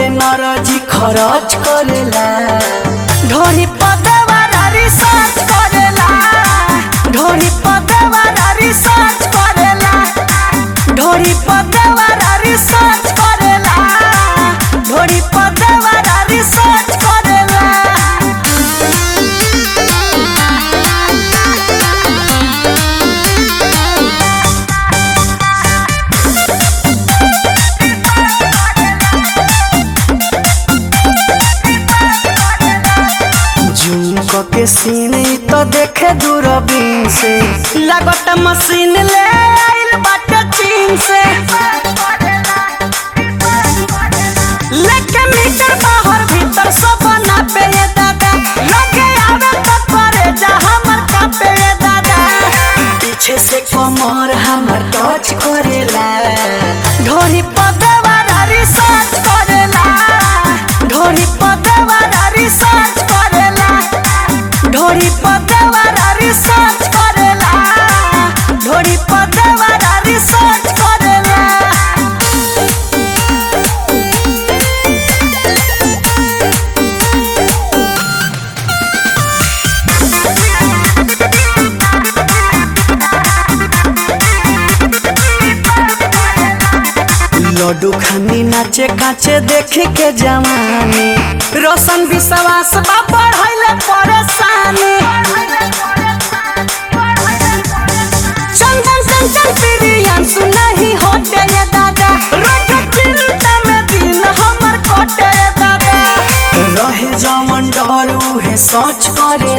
energy खर्च करेला ढोरी पदवारा रिसर्च करेला ढोरी पदवारा रिसर्च करेला ढोरी पदवारा रिसर्च करेला ढोरी पदवारा रिसर्च करेला जूम क के सीन तो देखे दूरबीन से लगत मशीन ले आइल बाटे चीन से लेके मीटर बाहर भीतर सब ना पे ये दादा लगे आवे तो करे जा हमर का पे ये दादा पीछे से कमर हमर टच करेला ढोरी पदवारा रिसर्च करेला ढोरी पदवारा रिसर्च करेला ढोरी पदवारा रिसर्च करेला ढोरी पदवारा रिसर्च करेला लड्डू खानी नाचे काचे देखे के जवानी रोशन विश्वास बा बढ़ैले परेशानी चंदन चंचल प्रियन सुनही होते ये दादा रोज चिंता में दिन हमर कटे ये दादा रहे जमन डर उहे सोच करे